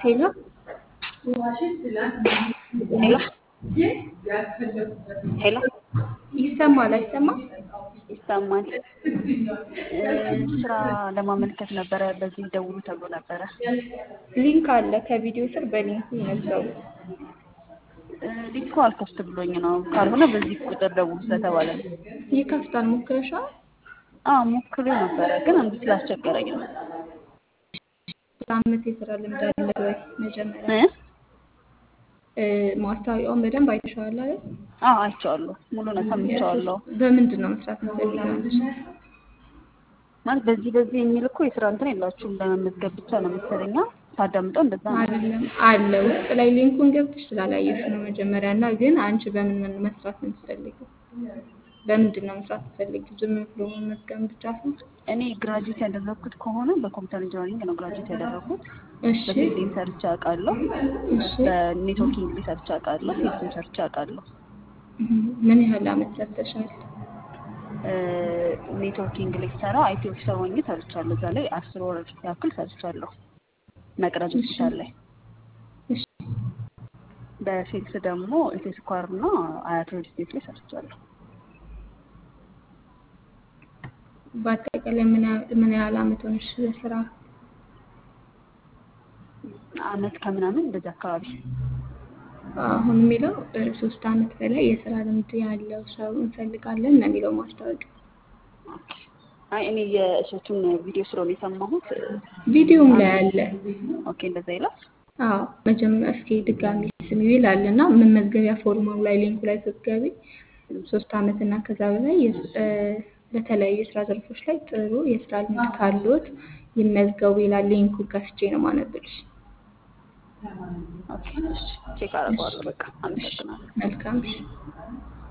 ሄሎ ሄሎ ሄሎ ይሰማል አይሰማም? ይሰማል። ስራ ለማመልከት ነበረ። በዚህ ደውሉ ተብሎ ነበረ። ሊንክ አለ ከቪዲዮ ስር በሊንኩ ይመዝገቡ። ሊንኩ አልከፍት ብሎኝ ነው። ካልሆነ በዚህ ቁጥር ደውሉ ስለተባለ ነው። ይከፍታል። ሞክረሻል? አዎ ሞክሬው ነበረ፣ ግን አንዱ ስላስቸገረኝ ነው። አመት የስራ ልምድ አለ ወይ? መጀመሪያ እ? እ፣ ማስታወቂያውን በደንብ አይተሻዋል አይደል? አዎ አይቼዋለሁ። ሙሉ ነው ሰምቼዋለሁ። በምንድን ነው መስራት የምትፈልጊው? ማለት በዚህ በዚህ የሚል እኮ የስራ እንትን የላችሁም ለመመዝገብ ብቻ ነው መሰለኛ። ሳዳምጠው እንደዛ ነው። አይደለም አለ ውስጥ ላይ ሊንኩን ገብተሽ ስላላየሽ ነው መጀመሪያ እና ግን አንቺ በምን ምን መስራት ነው የምትፈልጊው? በምንድን ነው መስራት የምትፈልጊው? ዝም ብሎ መመዝገብ ብቻ ነው? እኔ ግራጁዌት ያደረግኩት ከሆነ በኮምፒውተር ኢንጂነሪንግ ነው ግራጁዌት ያደረግኩት። እሺ በፊልዲንግ ሰርቼ አውቃለሁ። እሺ በኔትወርኪንግ ላይ ሰርቼ አውቃለሁ። ሴልስም ሰርቼ አውቃለሁ። እም፣ ምን ያህል አመት ሰርተሻል? ኔትወርኪንግ ላይ ሰራ አይቲ ኦፊሰር ሆኜ ሰርቻለሁ። እዛ ላይ አስር ወር ያክል ሰርቻለሁ መቅረዝ ሆስፒታል ላይ። እሺ በሴልስ ደግሞ ኢትዮ ስኳር እና አያት ሪል ስቴት ላይ ሰርቻለሁ። በአጠቃላይ ምን ያህል ምን ያህል አመት ሆነሽ ስራ? አመት ከምናምን እንደዚህ አካባቢ አሁን የሚለው እ፣ ሶስት አመት በላይ የስራ ልምድ ያለው ሰው እንፈልጋለን ነው የሚለው ማስታወቂያ። አይ እኔ የእሸቱን ቪዲዮ ስለሆነ የሰማሁት ቪዲዮም ላይ አለ። ኦኬ እንደዛ ይላል። አዎ መጀመሪያ እስኪ ድጋሚ ስሚው ይላል እና መመዝገቢያ ፎርማው ላይ ሊንኩ ላይ ስትገቢ ሶስት አመት እና ከዛ በላይ የስ- እ፣ በተለያዩ የስራ ዘርፎች ላይ ጥሩ የስራ ልምድ ካሉት ይመዝገቡ ይላል። ሊንኩ ከፍቼ ነው ማነብልሽ። ኦኬ እሺ ቼክ አደርገዋለሁ። በቃ አመሰግናለሁ። መልካም እሺ።